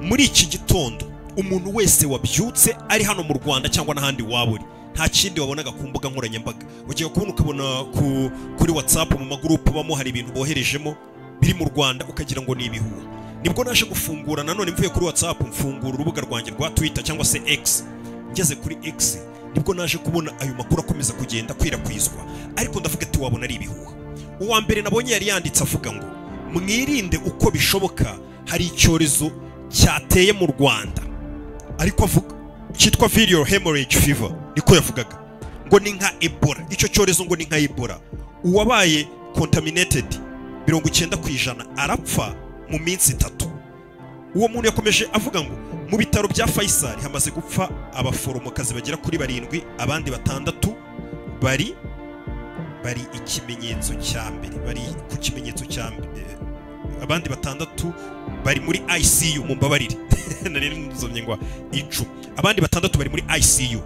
muri iki gitondo umuntu wese wabyutse ari hano mu rwanda cyangwa n'ahandi waba uri nta kindi wabonaga ku mbuga nkoranyambaga ugiye kubona ukabona ku- kuri watsapu mu magurupe ubamo hari ibintu boherejemo biri mu rwanda ukagira ngo ni ibihuha nibwo naje gufungura nanone mvuye kuri watsapu mfungura urubuga rwanjye rwa twita cyangwa se egisi ngeze kuri egisi nibwo naje kubona ayo makuru akomeza kugenda akwirakwizwa ariko ndavuga ati wabona ari ibihuha uwa mbere nabonye yari yanditse avuga ngo mwirinde uko bishoboka hari icyorezo cyateye mu rwanda ariko avuga cyitwa viral hemorrhage fever niko yavugaga ngo ni nka ebola icyo cyorezo ngo ni nka ebola uwabaye contaminated mirongo icyenda ku ijana arapfa mu minsi itatu uwo muntu yakomeje avuga ngo mu bitaro bya faisal hamaze gupfa abaforomokazi bagera kuri barindwi abandi batandatu bari bari ikimenyetso cya mbere bari ku kimenyetso cya mbere abandi batandatu bari muri ICU mumbabarire nari nzomye ngo icu abandi batandatu bari muri ICU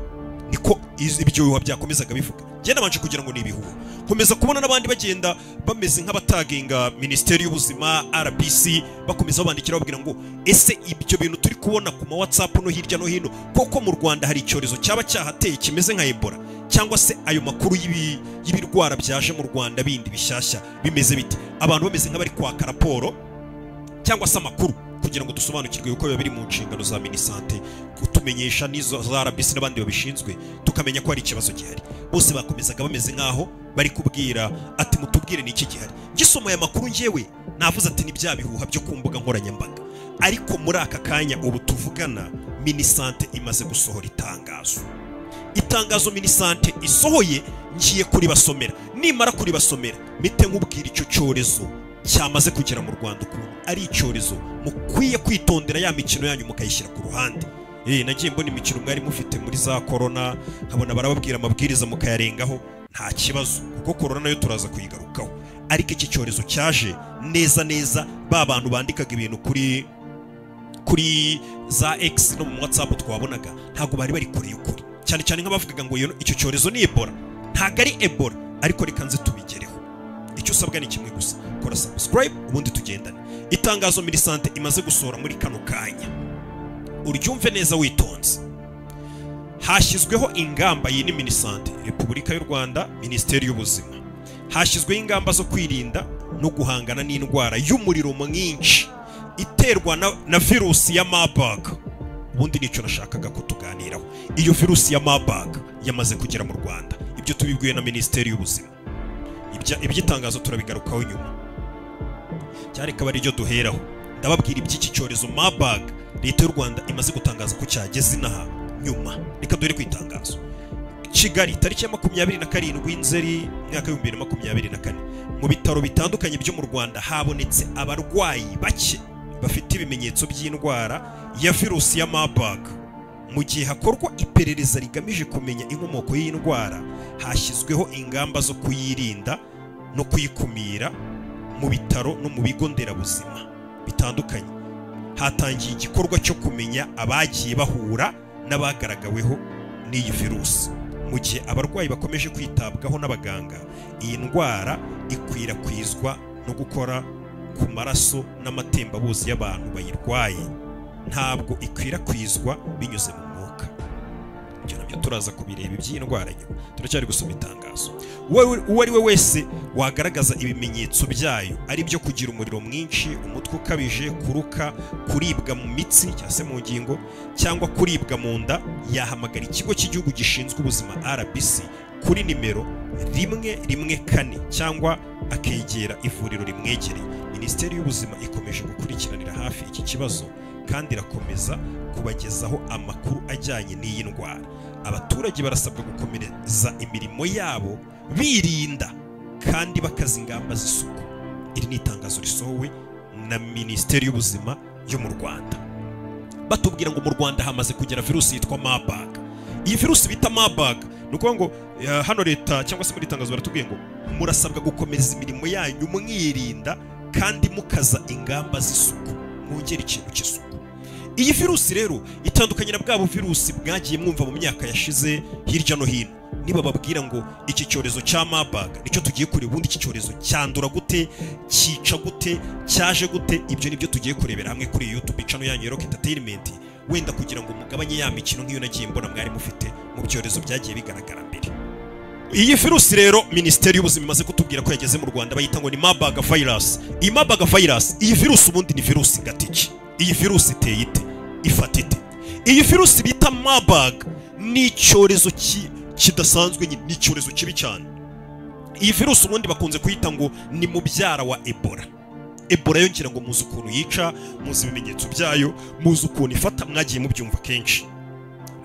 niko iz- ibyo bihuha byakomezaga bivuga njye nabanje kugira ngo ni ibihuha komeza kubona n'abandi bagenda bameze nk'abatagenga minisiteri y'ubuzima RBC bakomeza babandikira bababwira ngo ese ibyo bintu turi kubona ku ma WhatsApp no hirya no hino koko mu Rwanda hari icyorezo cyaba cyahateye kimeze nka Ebola cyangwa se ayo makuru y'ibi- y'ibirwara byaje mu Rwanda bindi bishyashya bimeze bite abantu bameze nk'abari kwaka raporo cyangwa se amakuru kugira ngo dusobanukirwe yuko biba biri mu nshingano za minisante kutumenyesha n'izo za RBC n'abandi babishinzwe tukamenya ko hari ikibazo gihari bose bakomezaga bameze nk'aho bari kubwira ati mutubwire ni iki gihari ngisoma aya makuru ngewe navuze ati ni bya bihuha byo ku mbuga nkoranyambaga ariko muri aka kanya ubu tuvugana minisante imaze gusohora itangazo itangazo minisante isohoye ngiye kuribasomera nimara kuribasomera mite nkubwira icyo cyorezo cyamaze kugera mu rwanda ukuntu ari icyorezo mukwiye kwitondera ya mikino yanyu mukayishyira ku ruhande Eh, nagiye mbona imikino mwari mufite muri za korona nkabona barababwira amabwiriza mukayarengaho nta kibazo kuko korona nayo turaza kuyigarukaho ariko iki cyorezo cyaje neza neza ba bantu bandikaga ibintu kuri kuri za X no mu WhatsApp twabonaga ntabwo bari bari kure y'ukuri cyane cyane nk'abavugaga ngo iyo- icyo cyorezo ni Ebola ntabwo ari Ebola ariko reka nze tubigereho icyo usabwa ni kimwe gusa kora subscribe ubundi tugendane itangazo mirisante imaze gusohora muri kano kanya uryumve neza witonze hashyizweho ingamba iyi ni minisante repubulika y'u rwanda minisiteri y'ubuzima hashyizweho ingamba zo kwirinda no guhangana n'indwara y'umuriro mwinshi iterwa na, na virusi ya marburg ubundi nicyo nashakaga kutuganiraho iyo virusi ya marburg yamaze kugera mu rwanda ibyo tubibwiwe na minisiteri y'ubuzima Ibya- iby'itangazo turabigarukaho nyuma cyari akaba ariryo duheraho ndababwira iby'iki cyorezo marburg leta y'u rwanda imaze gutangaza ko cyageze inaha nyuma reka duhere ku itangazo kigali tariki ya makumyabiri na karindwi nzeri mwaka w'ibihumbi bibiri na makumyabiri na kane mu bitaro bitandukanye byo mu rwanda habonetse abarwayi bake bafite ibimenyetso by'indwara ya virusi ya marburg mu gihe hakorwa iperereza rigamije kumenya inkomoko y'iyi ndwara hashyizweho ingamba zo kuyirinda no kuyikumira mu bitaro no mu bigo nderabuzima bitandukanye hatangiye igikorwa cyo kumenya abagiye bahura n'abagaragaweho n'iyi virusi mu gihe abarwayi bakomeje kwitabwaho n'abaganga iyi ndwara ikwirakwizwa no gukora ku maraso n'amatembabuzi y'abantu bayirwaye ntabwo ikwirakwizwa binyuze mu mwuka ibyo nabyo turaza kubireba iby'iyi ndwara nyuma turacyari gusoma itangazo Uwo- uwo ari we wese wagaragaza ibimenyetso byayo ari byo kugira umuriro mwinshi umutwe ukabije kuruka kuribwa mu mitsi cyangwa se mu ngingo cyangwa kuribwa mu nda yahamagara ikigo cy'igihugu gishinzwe ubuzima rbc kuri nimero rimwe rimwe kane cyangwa akegera ivuriro rimwegereye minisiteri y'ubuzima ikomeje gukurikiranira hafi iki kibazo kandi irakomeza kubagezaho amakuru ajyanye n'iyi ndwara abaturage barasabwa gukomereza imirimo yabo birinda kandi bakaza ingamba z'isuku iri ni itangazo risohowe na minisiteri y'ubuzima yo mu rwanda batubwira ngo mu rwanda hamaze kugera virusi yitwa marburg iyi virusi bita marburg ni ukuvuga ngo eh, hano leta cyangwa se muri tangazo baratubwiye ngo murasabwa gukomeza imirimo yanyu mwirinda kandi mukaza ingamba z'isuku mwongera ikintu cy'isuku iyi virusi rero itandukanye na bwa buvirusi bwagiye mwumva mu myaka yashize hirya no hino niba babwira ngo iki cyorezo cya mabaga nicyo tugiye kureba ubundi iki cyorezo cyandura gute cyica gute cyaje gute ibyo nibyo tugiye kurebera hamwe kuri yutube cano yanyu ya rock entertainment wenda kugira ngo mugabanye ya mikino nk'iyo nagiye mbona mwari mufite mu byorezo byagiye bigaragara mbere iyi virusi rero minisiteri y'ubuzima imaze kutubwira ko yageze mu rwanda bayita ngo ni mabaga virus iyi mabaga virus iyi virusi ubundi ni virusi gatiki iyi virusi iteye ite ifata ite iyi virusi bita mabaga ni icyorezo ki- kidasanzwe nyine, ni icyorezo kibi cyane iyi virusi ubundi bakunze kuyita ngo ni mubyara wa ebola ebola yo ngira ngo muzi ukuntu yica muzi ibimenyetso byayo muzi ukuntu ifata mwagiye mubyumva kenshi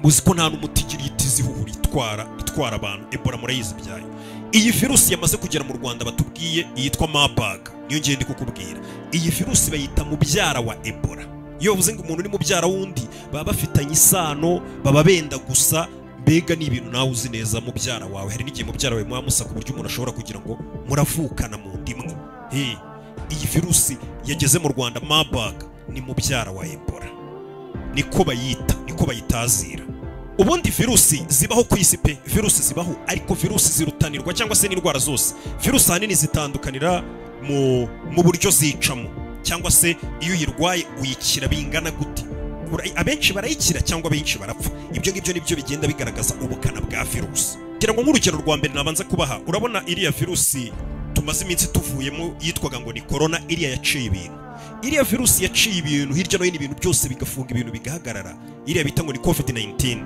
muzi ko nta n'umuti igira ihita izihura itwara itwara abantu ebola murayizi ibyayo iyi virusi yamaze kugera mu rwanda batubwiye yitwa mabaga niyo ngiye ndi kukubwira iyi virusi bayita mubyara wa ebola iyo bavuze ngo umuntu ni mubyara w'undi baba bafitanye isano baba benda gusa mbega ni ibintu nawe uzi neza mubyara wawe hari n'igihe mubyara wawe muba musa ku buryo umuntu ashobora kugira ngo muravukana mu nda imwe Hey, iyi virusi yageze mu rwanda mabaga ni mubyara wa ebola niko bayita niko bayitazira ubundi virusi zibaho ku isi pe virusi zibaho ariko virusi zirutanirwa cyangwa se n'indwara zose virusi ahanini zitandukanira mu, mu buryo zicamo cyangwa se iyo uyirwaye uyikira bingana gute Ura- abenshi barayikira cyangwa abenshi barapfa ibyo ngibyo nibyo bigenda bigaragaza ubukana bwa virusi ngira ngo nk'urugero rwa mbere nabanza kubaha urabona iriya virusi tumaze iminsi tuvuyemo yitwaga ngo ni korona iriya yaciye ibintu iriya virusi yaciye ibintu hirya no hino ibintu byose bigafunga ibintu bigahagarara iriya bita ngo ni covid 19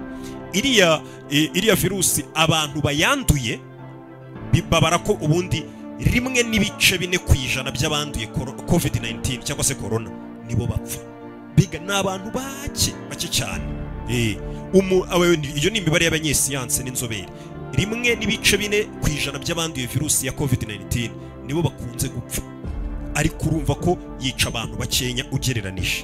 iriya eh, iriya virusi abantu bayanduye bi- babara ko ubundi rimwe n'ibice bine ku ijana by'abanduye koro- covid 19 cyangwa se korona nibo bapfa biga ni abantu bake bake cyane Eh, umu- awe- iyo ni imibare y'abanyesiyansi n'inzobere rimwe n'ibice bine ku ijana by'abanduye virusi ya covid 19 nibo bakunze gupfa ariko urumva ko yica abantu bakenya ugereranije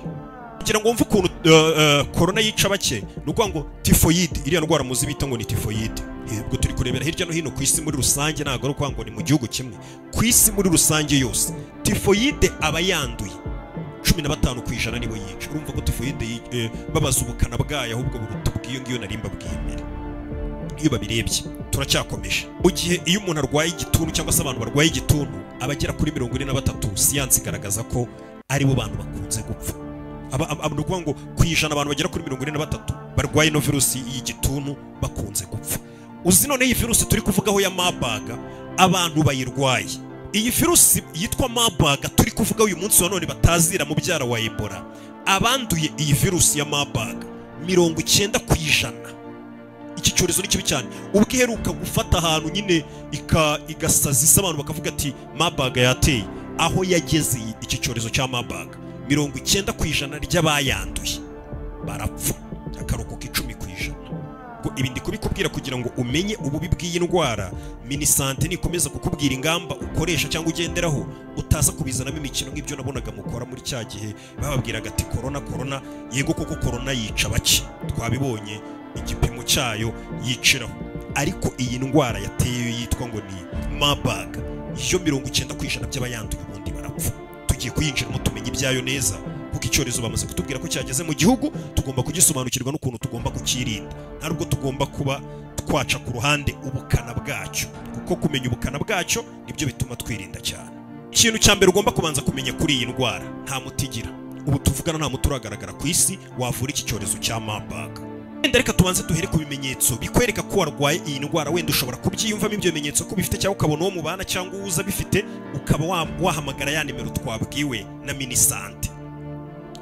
kugira ngo wumve ukuntu eh, eh, korona yica bake ni ukuvuga ngo tifoyide iriya ndwara muzi bita ngo ni tifoyide Eh, ubwo turi kurebera hirya no hino ku isi muri rusange ntabwo ari ukuvuga ngo ni mu gihugu kimwe ku isi muri rusange yose tifoyide aba yanduye cumi na batanu ku ijana nibo yica urumva ko tifoyide yi- eh, babaza ubukana bwayo ahubwo buruta ubw'iyo ngiyo nari mbabwiye mbere iyo babirebye turacyakomeje mu gihe iyo umuntu arwaye igituntu cyangwa se abantu barwaye igituntu abagera kuri mirongo ine na batatu siyansi igaragaza ko aribo bantu bakunze gupfa Aba- aba- aba- ni ukuvuga ngo ku ijana abantu bagera kuri mirongo ine na batatu barwaye ino virusi y'igituntu bakunze gupfa uzi none iyi virusi turi kuvugaho ya mabaga abantu bayirwaye iyi virusi yitwa mabaga turi kuvuga uyu munsi wa none batazira mu byara wa ebola abanduye iyi virusi ya mabaga mirongo icyenda ku ijana iki cyorezo ni kibi cyane ubwo iheruka gufata ahantu nyine ika- igasaza isa abantu bakavuga ati mabaga yateye aho yageze iki cyorezo cya mabaga mirongo icyenda ku ijana ry'abayanduye barapfa akarokoka icumi ku ijana Ubwo ibi ndi kubikubwira kugira ngo umenye ububi bw'iyi ndwara minisante nikomeza kukubwira ingamba ukoresha cyangwa ugenderaho utaza kubizanamo imikino nk'ibyo nabonaga mukora muri cya gihe bababwiraga ati korona korona yego koko korona yica bake twabibonye igipimo cyayo yiciraho ariko iyi ndwara yateye yitwa ngo ni mabag yo mirongo icyenda ku ijana by'abayanduye ubundi barapfa tugiye kuyinjiramo tumenye ibyayo neza kuko icyorezo bamaze kutubwira ko cyageze mu gihugu tugomba kugisobanukirwa n'ukuntu tugomba kukirinda nta nubwo tugomba kuba twaca ku ruhande ubukana bwacyo kuko kumenya ubukana bwacyo nibyo bituma twirinda cyane ikintu cya mbere ugomba kubanza kumenya kuri iyi ndwara nta muti igira ubu tuvugana nta muti uragaragara ku isi wavura iki cyorezo cya mabaga wenda reka tubanze duhere ku bimenyetso bikwereka ko warwaye iyi ndwara wenda ushobora kubyiyumvamo ibyo bimenyetso ko bifite cyangwa ukabona uwo mubana cyangwa uza bifite ukaba wa- wahamagara ya nimero twabwiwe na minisante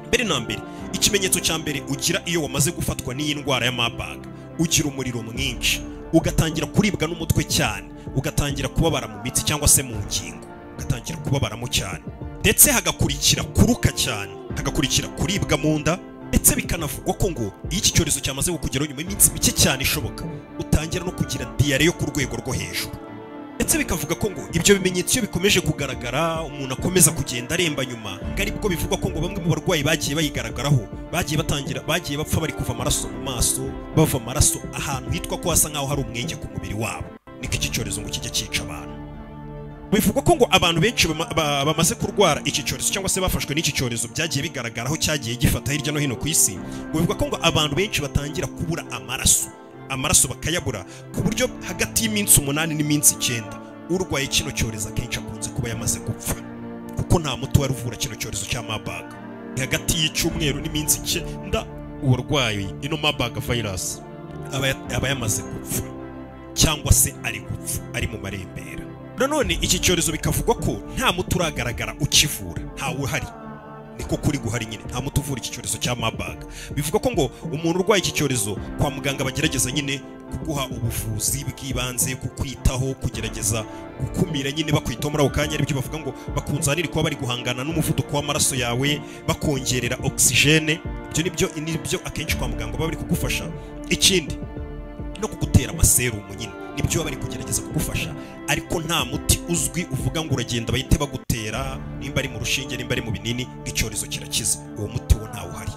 mbere na mbere ikimenyetso cya mbere ugira iyo wamaze gufatwa n'iyi ndwara ya mabaga ugira umuriro mwinshi ugatangira kuribwa n'umutwe cyane ugatangira kubabara mu mitsi cyangwa se mu ngingo ugatangira kubabaramo cyane ndetse hagakurikira kuruka cyane hagakurikira kuribwa mu nda ndetse bikanavugwa ko ngo iyo iki cyorezo cyamaze kukugeraho nyuma y'iminsi mike cyane ishoboka utangira no kugira diyare yo ku rwego rwo hejuru ndetse bikavuga ko ngo ibyo bimenyetso iyo bikomeje kugaragara umuntu akomeza kugenda aremba nyuma ngo ari bwo bivugwa ko ngo bamwe mu barwayi bagiye bayigaragaraho bagiye batangira bagiye bapfa bari kuva amaraso mu maso bava amaraso ahantu hitwa ko hasa nk'aho hari umwenge ku mubiri wabo niko iki cyorezo ngo kijya cyica abantu bivugwa ko ngo abantu benshi bama- ba- bamaze kurwara iki cyorezo cyangwa se bafashwe n'iki cyorezo byagiye bigaragara aho cyagiye gifata hirya no hino ku isi ngo bivugwa ko ngo abantu benshi batangira kubura amaraso amaraso bakayabura ku buryo hagati y'iminsi umunani n'iminsi icyenda urwaye kino cyorezo akenshi akunze kuba yamaze gupfa kuko nta muti wari uvura kino cyorezo cya mabaga ni hagati y'icyumweru n'iminsi icyenda uwarwaye ino mabaga virus aba ya- aba yamaze gupfa cyangwa se ari gupfa ari mu marembera nanone iki cyorezo bikavugwa ko nta muti uragaragara ukivura ntawe uhari niko kuri guhari nyine nta muti uvura iki cyorezo cya mabaga bivuga ko ngo umuntu urwaye iki cyorezo kwa muganga bagerageza nyine kuguha ubuvuzi bw'ibanze kukwitaho kugerageza gukumira nyine bakwitaho muri ako kanya aribyo bavuga ngo bakunzanire kuba bari guhangana n'umuvuduko w'amaraso yawe bakongerera ogisijene ibyo nibyo nibyo akenshi kwa muganga baba bari kugufasha ikindi no kugutera amaserumu nyine nibyo baba bari kugerageza kugufasha ariko nta muti uzwi uvuga ngo uragenda bahite bagutera nimba ari mu rushinge nimba ari mu binini icyorezo kirakiza uwo muti wo ntawe uhari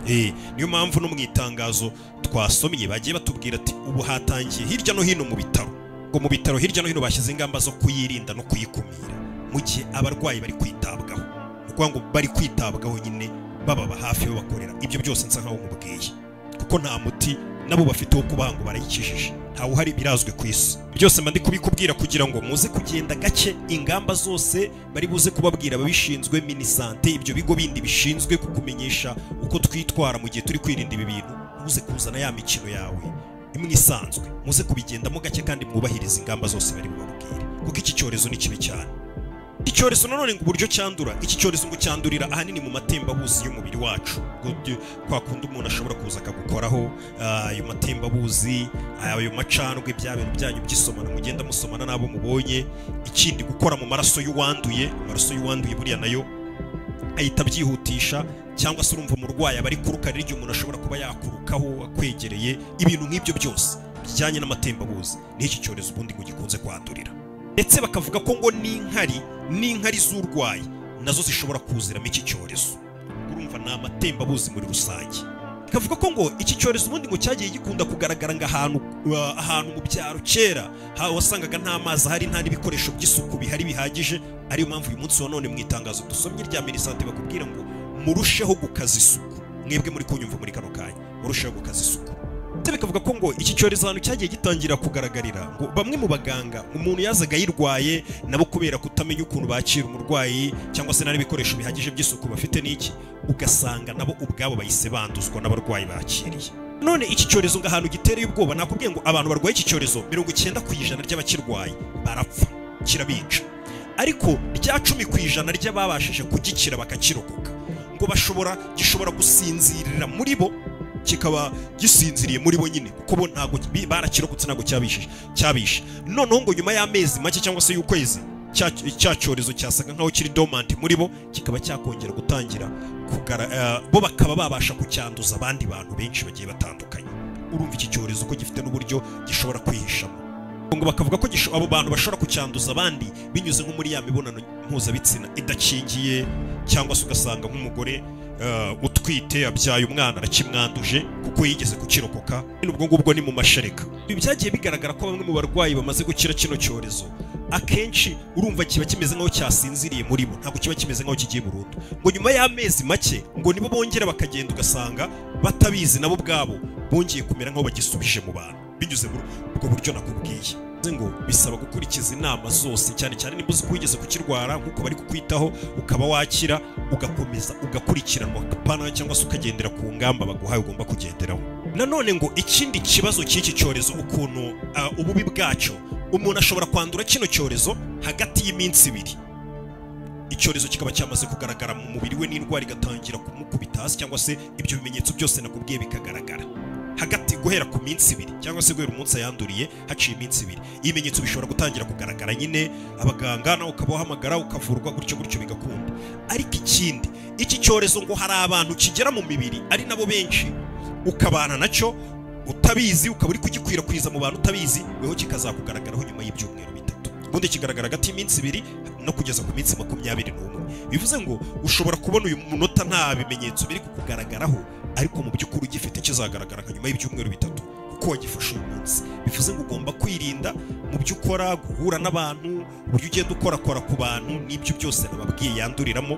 Eh, niyo mpamvu no mu itangazo twasomye bagiye batubwira ati ubu hatangiye hirya no hino mu bitaro ngo mu bitaro hirya no hino bashyize ingamba zo kuyirinda no kuyikumira mu gihe abarwayi bari kwitabwaho ni ukuvuga ngo bari kwitabwaho nyine bababa hafi babakorera ibyo byose nsa nkaho mubwiye kuko nta muti nabo bafite wo kubaha ngo barayikijije ntawe uhari birazwi ku isi byose mba ndi kubikubwira kugira ngo muze kugenda gake ingamba zose bari buze kubabwira ababishinzwe minisante ibyo bigo bindi bishinzwe kukumenyesha uko twitwara mu gihe turi kwirinda ibi bintu muze kuzana ya mikino yawe imwe isanzwe muze kubigendamo gake kandi mwubahiriza ingamba zose bari bubabwire kuko iki cyorezo ni kibi cyane iki cyorezo nanone ngo uburyo cyandura iki cyorezo ngo cyandurira ahanini mu matembabuzi y'umubiri wacu Ngo byo- kwa kundi umuntu ashobora kuza akagukoraho ah, ayo matembabuzi ayo macandwe bya bintu byanyu by'isomana mugenda musomana n'abo mubonye ikindi gukora mu maraso y'uwanduye amaraso y'uwanduye buriya nayo ahita abyihutisha cyangwa se urumva umurwayi aba ari kuruka rero igihe umuntu ashobora kuba yakurukaho akwegereye ibintu nk'ibyo byose bijyanye n'amatembabuzi n'iki cyorezo ubundi ngo gikunze kwandurira ndetse bakavuga ko ngo n'inkari n'inkari z'urwayi nazo zishobora kuziramo iki cyorezo urumva ni amatembabuzi muri rusange bakavuga ko ngo iki cyorezo ubundi ngo cyagiye gikunda kugaragara ngo ahantu uh, ahantu mu byaro kera ha- wasangaga nta mazi ahari nta n'ibikoresho by'isuku bihari bihagije ariyo mpamvu uyu munsi wa none mu itangazo dusomye rya minisante bakubwira ngo murusheho gukaza isuku mwebwe muri kunyumva muri kano kanya murusheho gukaza isuku ndetse bikavuga ko ngo iki cyorezo ahantu cyagiye gitangira kugaragarira ngo bamwe mu baganga umuntu yazaga ayirwaye nabo kubera kutamenya ukuntu bakira umurwayi cyangwa se nta n'ibikoresho bihagije by'isuku bafite n'iki ugasanga nabo ubwabo bahise banduzwa n'abarwayi bakiriye none iki cyorezo ngo ahantu gitereye ubwoba nakubwiye ngo abantu barwaye iki cyorezo mirongo icyenda ku ijana ry'abakirwaye barapfa kirabica ariko rya cumi ku ijana ry'ababashije kugikira bakakirokoka ngo bashobora gishobora gusinzirira muri bo kikaba gisinziriye muri bo nyine kuko bo ntabwo bi- barakirokotse ntabwo cyabishije cyabishe noneho ngo nyuma y'amezi make cyangwa se y'ukwezi cya- cya cyorezo cyasaga nkaho kiri dormant muri bo kikaba cyakongera gutangira kugara eh, bo bakaba babasha kucyanduza abandi bantu benshi bagiye batandukanye urumva iki cyorezo ko gifite n'uburyo gishobora kwihishamo ngo bakavuga ko gisho- abo bantu bashobora kucyanduza abandi binyuze nko muri ya mibonano mpuzabitsina idakingiye cyangwa se ugasanga nk'umugore eh, utwite abyaye umwana arakimwanduje kuko yigeze kukirokoka nyine ubwo ngubwo ni mu mashereka ibi byagiye bigaragara ko bamwe mu barwayi bamaze gukira kino cyorezo akenshi urumva kiba kimeze nk'aho cyasinziriye muri bo ntabwo kiba kimeze nk'aho kigiye burundu ngo nyuma y'amezi make ngo nibo bongera bakagenda ugasanga batabizi nabo ubwabo bongeye kumera nk'aho bagisubije mu bantu binyuze muri ubwo buryo nakubwiye Bivuze ngo bisaba gukurikiza inama zose cyane cyane niba uzi ko wigeze kukirwara nk'uko bari kukwitaho ukaba wakira ugakomeza ugakurikiranwa pana cyangwa se ukagendera ku ngamba baguhaye ugomba kugenderaho nanone ngo ikindi kibazo cy'iki cyorezo ukuntu ah, ububi bwacyo umuntu ashobora kwandura kino cyorezo hagati y'iminsi ibiri icyorezo kikaba cyamaze kugaragara mu mubiri we n'indwara igatangira kumukubita hasi cyangwa se ibyo bimenyetso byose nakubwiye bikagaragara hagati guhera ku minsi ibiri cyangwa se guhera umunsi yanduriye haciye iminsi ibiri ibimenyetso bishobora gutangira kugaragara nyine abaganga nawe ukaba uhamagara ukavurwa gutyo gutyo bigakunda ariko ikindi iki cyorezo ngo hari abantu kigera mu mibiri ari nabo benshi ukabana nacyo utabizi ukaba uri kugikwirakwiza mu bantu utabizi weho kikazakugaragaraho nyuma y'ibyumweru bitatu ubundi kigaragara hagati y'iminsi ibiri no kugeza ku minsi makumyabiri n'umwe bivuze ngo ushobora kubona uyu munota nta bimenyetso biri kukugaragaraho ariko mu by'ukuri ugifite kizagaragara nka nyuma y'ibyumweru bitatu uko wagifashe uyu munsi bivuze ngo ugomba kwirinda mu byo ukora guhura n'abantu uburyo ugenda ukorakora ku bantu n'ibyo byose nababwiye yanduriramo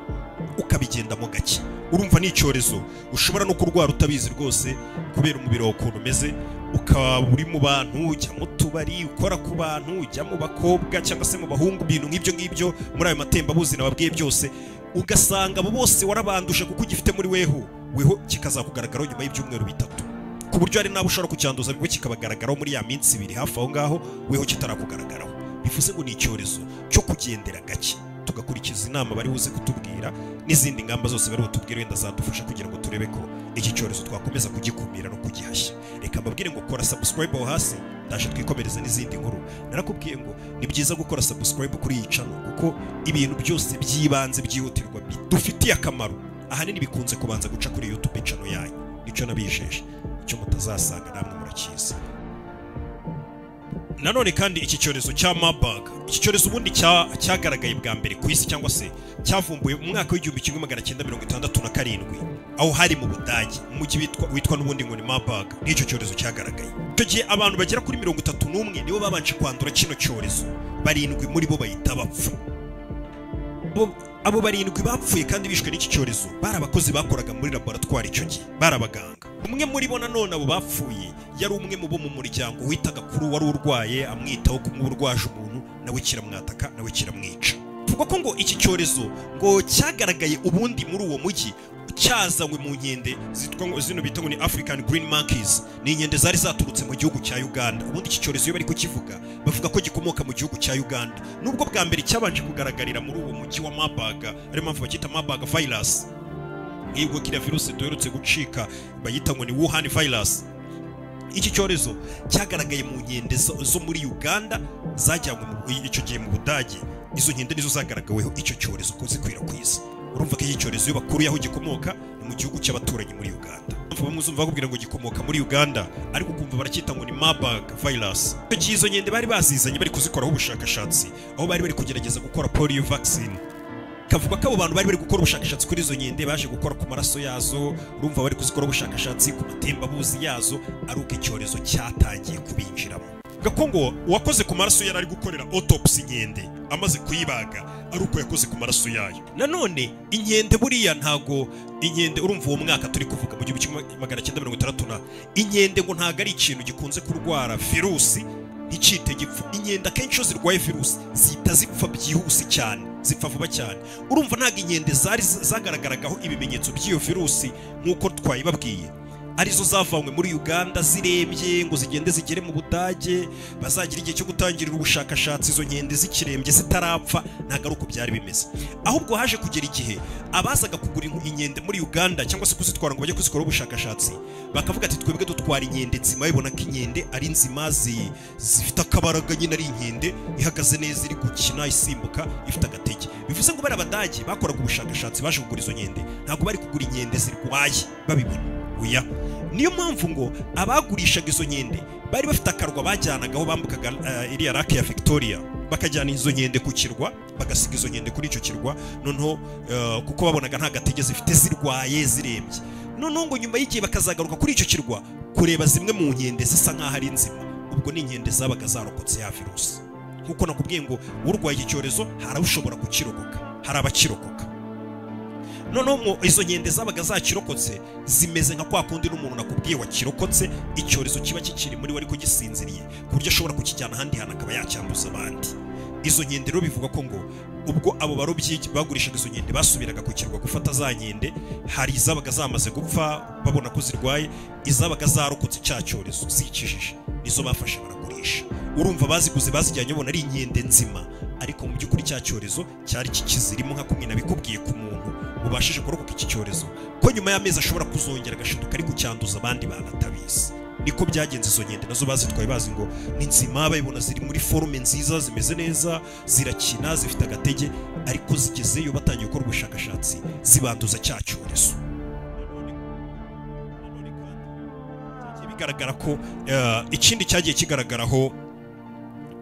ukabigendamo gake urumva ni icyorezo ushobora no kurwara utabizi rwose kubera umubiri wawe ukuntu umeze ukaba uri mu bantu ujya mu tubari ukora ku bantu ujya mu bakobwa cyangwa se mu bahungu ibintu nk'ibyo ngibyo muri ayo matembabuzi nababwiye byose ugasanga abo bose warabanduje kuko ugifite muri weho weho kikazakugaragaraho nyuma y'ibyumweru bitatu ku buryo hari n'abo ushobora kucyanduza bwo kikabagaragaraho muri ya minsi ibiri hafi aho ngaho weho kitarakugaragaraho bivuze ngo ni icyorezo cyo kugendera gake tugakurikiza inama bari buze kutubwira n'izindi ngamba zose bari butubwire wenda zadufasha kugira ngo turebe ko iki cyorezo twakomeza kugikumira no kugihashya reka mbabwire ngo kora subscribe aho hasi ndaje twikomereze n'izindi nkuru narakubwiye ngo ni byiza gukora subscribe kuri iyi channel kuko ibintu byose by'ibanze byihutirwa bidufitiye akamaro ahanini bikunze kubanza guca kuri youtube channel yanyu nicyo nabijeje icyo mutazasanga namwe murakizi nanone kandi iki cyorezo cya Marburg iki cyorezo ubundi cya- cyagaragaye bwa mbere ku isi cyangwa se cyavumbuwe mu mwaka w'igihumbi kimwe magana cyenda mirongo itandatu na karindwi aho hari mu Budage mu mujyi witwa witwa n'ubundi ngo ni Marburg n'icyo cyorezo cyagaragaye icyo gihe abantu bagera kuri mirongo itatu n'umwe nibo babanje kwandura kino cyorezo barindwi muri bo bahita bapfa Abo- abo barindwi bapfuye kandi bishwe n'iki cyorezo bari abakozi bakoraga muri laboratwari icyo gihe bari abaganga umwe muri bo nanone abo bapfuye yari umwe mu bo mu muryango witaga kuri uwari urwaye amwitaho kumwe urwaje umuntu nawe kiramwataka nawe kiramwica tuvuga ko ngo iki cyorezo ngo cyagaragaye ubundi muri uwo mujyi cyazanywe mu nkende zitwa ngo zino bita ngo ni African Green Monkeys ni inkende zari zaturutse mu gihugu cya Uganda ubundi iki cyorezo iyo bari kukivuga bavuga ko gikomoka mu gihugu cya Uganda nubwo bwa mbere cyabanje kugaragarira muri uwo mujyi wa Marburg ariyo mpamvu bakita Marburg virus nk'ubwo kiriya virusi duherutse gucika bayita ngo ni Wuhan virus iki cyorezo cyagaragaye mu nkende zo zo muri Uganda zajyanywe mu- icyo gihe mu Budage izo nkende nizo zagaragaweho icyo cyorezo ko zikwira ku isi urumva ko iki cyorezo iyo bakuriye aho gikomoka ni mu gihugu cy'abaturanyi muri Uganda Urumva bamwe uzumva bakubwira ngo gikomoka muri Uganda ariko ukumva baracyita ngo ni Marburg virus icyo gihe izo nkende bari bazizanye bari kuzikoraho ubushakashatsi aho bari bari kugerageza gukora polio vaccine kavuga ko abo bantu bari bari gukora ubushakashatsi kuri izo nkende baje gukora ku maraso yazo urumva bari kuzikora ubushakashatsi ku matembabuzi yazo ari uko icyorezo cyatangiye kubinjiramo gakongo uwakoze ku maraso yari ari gukorera autopsy inkende amaze kuyibaga ari uko yakoze ku maraso yayo nanone inkende buriya ntago inkende urumva uwo mwaka turi kuvuga mu gihumbi kimwe magana cyenda mirongo itandatu na inkende ngo ntago ari ikintu gikunze kurwara virusi nticyite gipfa inkende akenshi iyo zirwaye virusi zihita zipfa byihuse cyane zipfa vuba cyane urumva ntabwo inkende zari zagaragaragaho ibimenyetso by'iyo virusi nk'uko twayibabwiye arizo zavanywe muri uganda zirembye ngo zigende zigere mu budage bazagira igihe cyo gutangirira ubushakashatsi izo nkende zikirembye zitarapfa ntabwo ari uko byari bimeze ahubwo haje kugera igihe abazaga kugura inku- inkende muri uganda cyangwa se kuzitwara ngo bajye kuzikoraho ubushakashatsi bakavuga ati twebwe dutwara inkende nzima babona ko inkende ari nzima zi- zifite akabaraga nyine ari inkende ihagaze neza iri gukina isimbuka ifite agatege bivuze ngo bari abadage bakoraga ubushakashatsi baje kugura izo nkende ntabwo bari kugura inkende zirwaye babibona oya niyo mpamvu ngo abagurishaga izo nkende bari bafite akarwa bajyanagaho bambukaga eh, iriya rake ya victoria bakajyana izo nkende ku kirwa bagasiga izo nkende kuri icyo kirwa noneho eh, kuko babonaga nta gatege zifite zirwaye zirembye noneho ngo nyuma y'igihe bakazagaruka kuri icyo kirwa kureba zimwe mu nkende zisa nk'aho ari nzima ubwo ni inkende zabaga zarokotse ya virusi nk'uko nakubwiye ngo urwaye iki cyorezo hari abashobora kukirokoka hari abakirokoka noneho mu- izo nkende zabaga zakirokotse zimeze nka kwa kundi n'umuntu nakubwiye wakirokotse icyorezo kiba kikiri muri we ariko gisinziriye ku buryo ashobora kukijyana ahandi hantu akaba yacyanduza abandi izo nkende rero bivuga ko ngo ubwo abo barobyi bagurishaga izo nkende basubiraga ku kirwa gufata za nkende hari izabaga zamaze gupfa babona ko zirwaye izabaga zarokotse cya cyorezo zikijije nizo bafashe baragurisha urumva baziguze bazijyanye ubona ari inkende nzima ariko mu by'ukuri cya cyorezo cyari kikizirimo nka kumwe nabikubwiye ku muntu ubashije kurokoka iki cyorezo ko nyuma y'amezi ashobora kuzongera agashiduka ariko cyanduza abandi banatabizi niko byagenze izo nkende nazo bazitwaye bazi ngo ni nzima bayibona ziri muri forume nziza zimeze neza zirakina zifite agatege ariko zigezeyo batangiye gukora ubushakashatsi zibanduza cya cyorezo Byagiye bigaragara ko eh, ikindi cyagiye kigaragaraho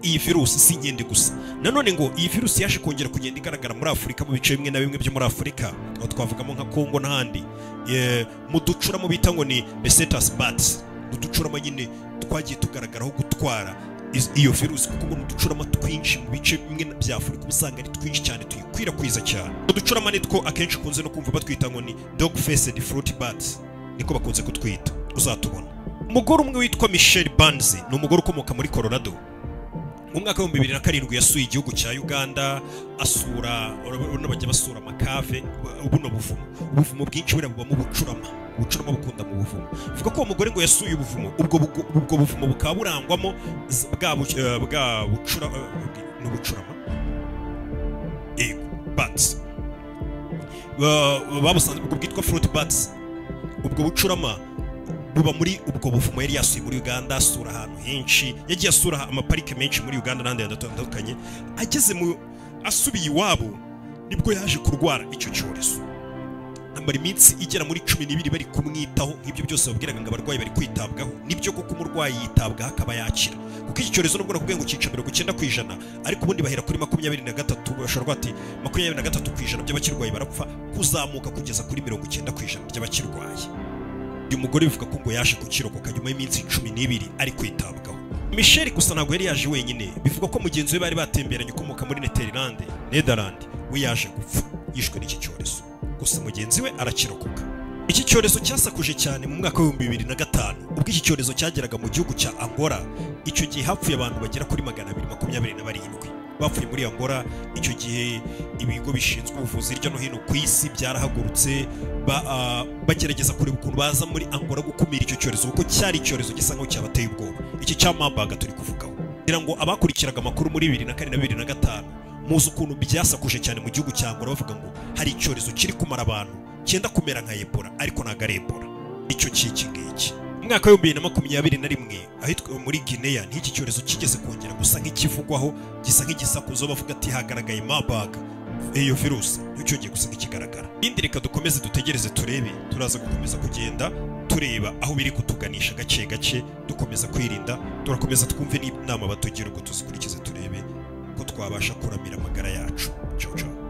iyi virusi si inkende gusa nanone ngo iyi virusi yaje kongera kugenda igaragara muri afurika mu bice bimwe na bimwe byo muri afurika aho twavugamo nka kongo n'ahandi Eh, mu ducuramo bita ngo ni besetas bats uducuramo nyine twagiye tugaragaraho gutwara iz- iyo virusi kuko mbona uducurama twinshi mu bice bimwe na- bya afurika uba usanga ari twinshi cyane tuyikwirakwiza cyane uducurama ni two akenshi ukunze no kumva batwita ngo ni dog faced fruit bats niko bakunze kutwita uzatubona umugore umwe witwa michel banz ni umugore ukomoka muri colorado mu mwaka w'ibihumbi bibiri na karindwi yasuye igihugu cya uganda asura urabona bajya basura amakave bu- buno buvumo ubuvumo bwinshi buriya bubamo ubucurama ubucurama bukunda mu buvumo bivuga ko uwo mugore ngo yasuye ubuvumo ubwo bugu- ubwo buvumo bukaba burangwamo z- bwa bu- eh, bwa bucura eh, ni ubucurama yego bats Ba- babusanze ubwo bwitwa fruit bats ubwo bucurama buba muri ubwo buvumo yari yasuye muri uganda asura ahantu henshi yagiye asura amaparike menshi muri uganda n'ahandi hantu hatandukanye ageze mu asubiye iwabo nibwo yaje kurwara icyo cyorezo amara iminsi igera muri cumi n'ibiri bari kumwitaho nk'ibyo byose babwiraga ngo abarwayi bari kwitabwaho nibyo kuko umurwayi yitabwaho akaba yakira kuko iki cyorezo nubwo nakubwiye ngo cyica mirongo icyenda ku ijana ariko ubundi bahera kuri makumyabiri na gatatu bashobora kuvuga bati makumyabiri na gatatu ku ijana by'abakirwaye barapfa kuzamuka kugeza kuri mirongo icyenda ku ijana by'abakirwaye uyu mugore bivuga ko ngo yaje kukirokoka nyuma y'iminsi cumi n'ibiri ari kwitabwaho michel gusa ntabwo yari yaje wenyine bivugwa ko mugenzi we bari batemberanye ukomoka muri neterilande nederland we yaje gupfa yishwe n'iki cyorezo gusa mugenzi we arakirokoka iki cyorezo cyasakuje cyane mu mwaka w'ibihumbi bibiri na gatanu ubwo iki cyorezo cyageraga mu gihugu cya angola icyo gihe hapfuye abantu bagera kuri magana abiri makumyabiri na barindwi bapfuye muri angola icyo gihe ibigo bishinzwe ubuvuzi hirya no hino ku isi byarahagurutse ba- ah, bagerageza kureba ukuntu baza muri angola gukumira icyo cyorezo kuko cyari icyorezo gisa nk'aho cyabateye ubwoba iki cya mabaga turi kuvugaho kugira ngo abakurikiraga amakuru muri bibiri na kane na bibiri na gatanu muzi ukuntu byasakuje cyane mu gihugu cya angola bavuga ngo hari icyorezo kiri kumara abantu cyenda kumera nka ebola ariko ntabwo ari ebola icyo cy'iki ngiki mu mwaka w'ibihumbi bibiri na makumyabiri na rimwe ahitwa muri gineya n'iki cyorezo kigeze kongera gusa nk'ikivugwaho gisa nk'igisakuzo bavuga ati hagaragaye mabaga iyo virusi nticyongeye gusa nk'ikigaragara indi reka dukomeze dutegereze turebe turaza gukomeza kugenda tureba aho biri kutuganisha gake gake dukomeza kwirinda turakomeza twumve n'inama batugira ubwo tuzikurikize turebe ko twabasha kuramira amagara yacu cyo cyo